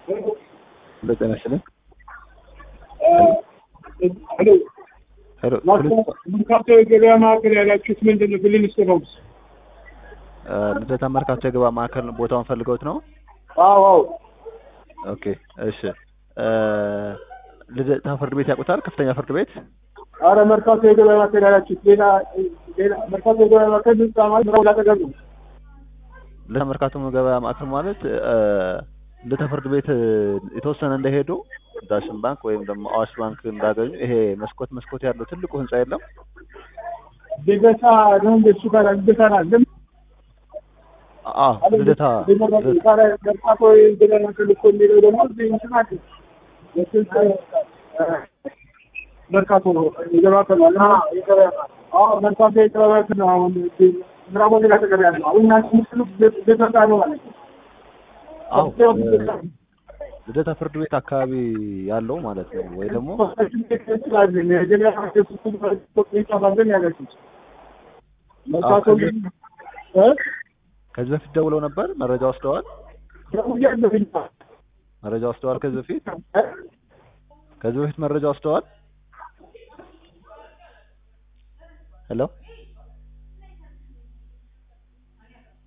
ጤና ይስጥልኝ። ሄሎ ሄሎ መርካቶ የገበያ ማዕከል ያላችሁት ምንድን ነው? ብልን ስተባብስ እ ልደታ መርካቶ የገበያ ማዕከል ቦታውን ፈልገውት ነው? አዎ አዎ ኦኬ እሺ። እ ልደታ ፍርድ ቤት ያውቁታል? ከፍተኛ ፍርድ ቤት አረ መርካቶ የገበያ ማዕከል ያላችሁት ሌላ ሌላ መርካቶ የገበያ ማዕከል ህንጻ ማለት ምራው ላጠገብ ነው። ልደታ መርካቶ ገበያ ማዕከል ማለት እ ልደታ ፍርድ ቤት የተወሰነ እንደሄዱ ዳሽን ባንክ ወይም ደግሞ አዋሽ ባንክ እንዳገኙ ይሄ መስኮት መስኮት ያለው ትልቁ ህንጻ የለም? ልደታ ነው እንደ እሱ ጋር ልደታ ናለም አዎ ልደታ መርካቶ የገበያ ማዕከል እኮ የሚለው ደግሞ እዚህ እንትን አለ የስልክ መርካቶ ነው የገበያ ማዕከል ነው። እና የገበያ ማዕከል አዎ መርካቶ የገበያ ማዕከል ነው። አሁን ምዕራብ ወለጋ አጠገብ ያለው አሁን እናንተ የምትሉት ልደታ ነው ማለት ነው። አዎ ልደታ ፍርድ ቤት አካባቢ ያለው ማለት ነው። ወይ ደግሞ ከዚህ በፊት ደውለው ነበር? መረጃ ወስደዋል? መረጃ ወስደዋል? ከዚህ በፊት ከዚህ በፊት መረጃ ወስደዋል? ሄሎ